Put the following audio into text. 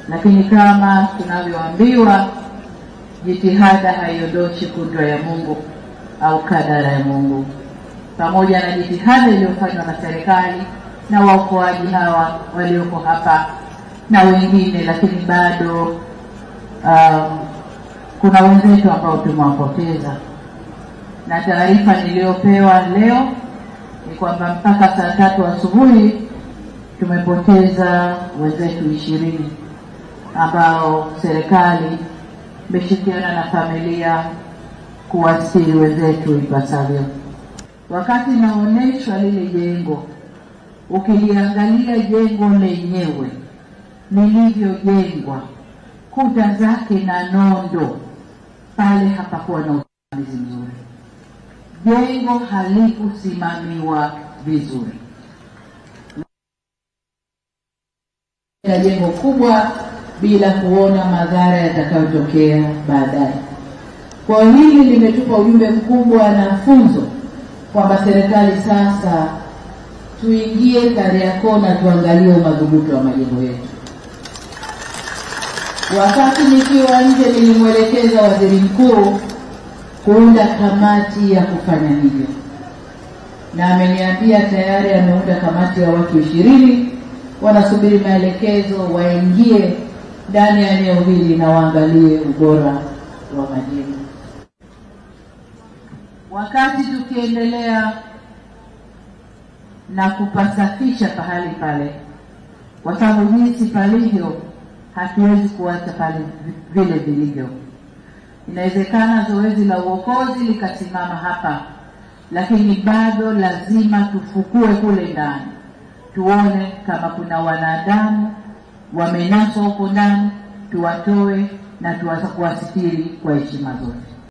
lakini kama tunavyoambiwa, jitihada haiondoshi kudra ya Mungu au kadara ya Mungu. Pamoja na jitihada iliyofanywa na serikali na waokoaji hawa walioko hapa na wengine, lakini bado um, kuna wenzetu ambao tumewapoteza, na taarifa niliyopewa leo ni kwamba mpaka saa tatu asubuhi tumepoteza wenzetu ishirini ambao serikali imeshirikiana na familia kuwasili wenzetu ipasavyo. Wakati inaonyeshwa lile jengo, ukiliangalia jengo lenyewe lilivyojengwa, kuta zake na nondo, pale hapakuwa na usimamizi mzuri, jengo halikusimamiwa vizuri na jengo kubwa bila kuona madhara yatakayotokea baadaye. Kwa hiyo hili limetupa ujumbe mkubwa na funzo kwamba serikali sasa tuingie Kariakoo na tuangalie umadhubuti wa majengo yetu. Wakati nikiwa nje, nilimwelekeza waziri mkuu kuunda kamati ya kufanya hivyo, na ameniambia tayari ameunda kamati ya watu ishirini wanasubiri maelekezo waingie ndani ya eneo hili na waangalie ubora wa majengo. Wakati tukiendelea na kupasafisha pahali pale, kwa sababu jinsi palivyo, hatuwezi kuacha pale vile vilivyo. Inawezekana zoezi la uokozi likasimama hapa, lakini bado lazima tufukue kule ndani tuone kama kuna wanadamu wamenaswa huko ndani, tuwatoe na tuwasitiri kwa heshima zote.